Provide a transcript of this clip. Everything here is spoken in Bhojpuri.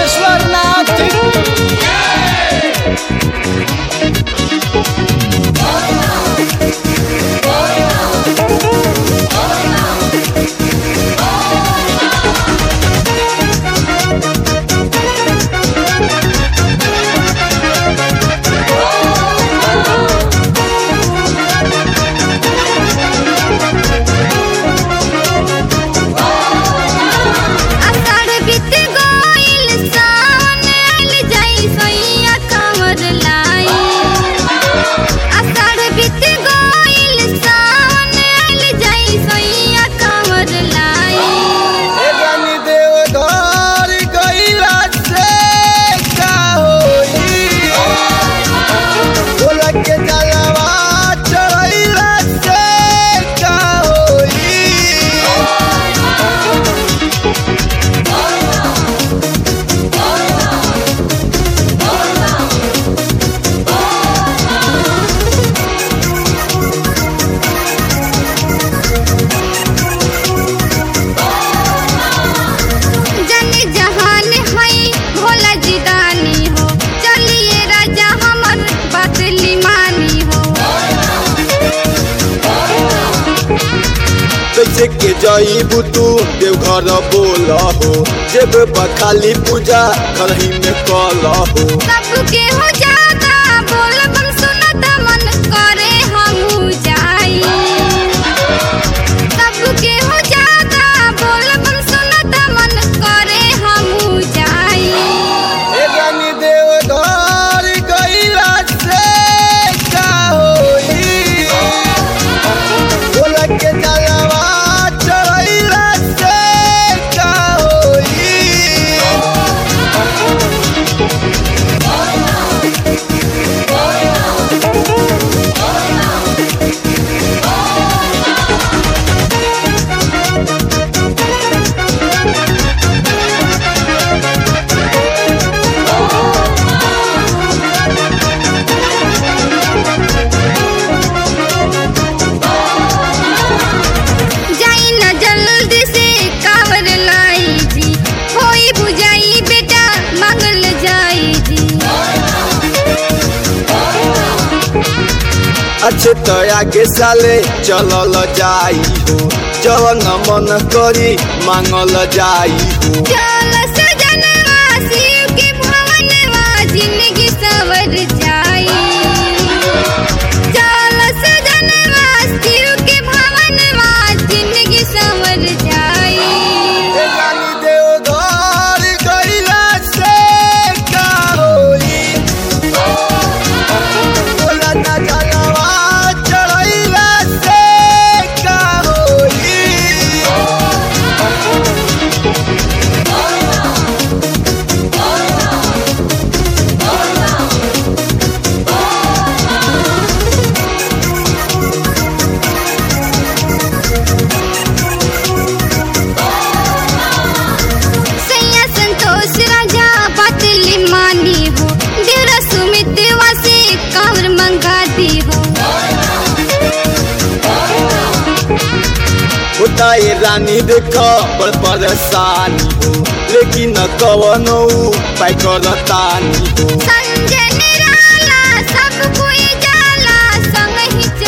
सिद्धेश्वर नाथ आषाढ़ बीत गइल सावन आइल जाई सैया कांवर लाई आषाढ़ बीत गइल सावन आइल जाई सैया कांवर लाई ए रानी देवधार गइला से का होई बोला के जलवा चढ़ैला से का होई जाने जहान है भोला जी दानी हो चलिए राजा हमर बात लिमानी हो कैसे के जाइबू तू देवघर बोल हो जेब खाली पूजा करही में कल हो सबके हो जाता बोल बम सुनत मन करे हमहू जाई सबके हो जाता बोल बम सुनत मन करे हमहू जाई ए रानी देवधार गइला से का होई बोला के जलवा चढ़ैला से का होई जाई न जल्दी से कावर लाई जी होई बुझाई बेटा मंगल जाई जी अच्छे तो आगे साले चलल जाई हो जवन मन करी मांगल जाई हो चल सजनवा शिव के भवनवा जिंदगी सवर जाई चल सजनवा शिव के भवनवा जिंदगी सवर जाई ए रानी देवधार गइला से का होई बोला ना जलवा चढ़ैला से का होई सैया संतोष राजा बातली मानी हो देवरा सुमित वासे कावर मंगा दी हो होता ये रानी देख बड़ परेशानी हो लेकिन कवनो पाई करतानी हो संजय निराला सब कोई जाला संग ही